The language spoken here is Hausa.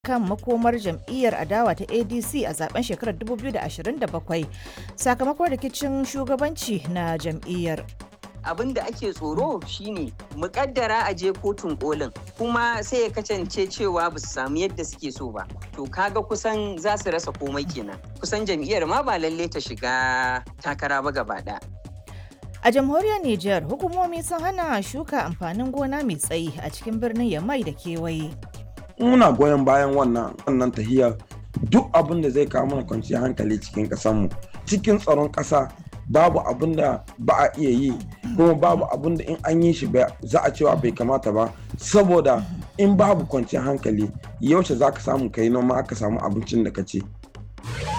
kan makomar jam'iyyar adawa ta adc a zaben shekarar 2027 sakamakon rikicin shugabanci na jam'iyyar abin da ake tsoro shine mukaddara a je kotun kolin kuma sai ya kasance cewa ba su samu yadda suke so ba to kaga kusan za su rasa komai kenan kusan jam'iyyar ma ba lalle ta shiga takara ba gaba ɗaya a jamhuriyar niger hukumomi sun hana shuka amfanin gona mai tsayi a cikin birnin yamai da kewaye muna goyon bayan wannan wannan tahiyar duk abin da zai kawo mana kwanciyar hankali cikin ƙasarmu cikin tsaron ƙasa babu abin da ba a iya yi kuma babu abin da in an yi shi za a cewa bai kamata ba saboda in babu kwanciyar hankali yaushe za ka samu kai noma aka samu abincin da ka ce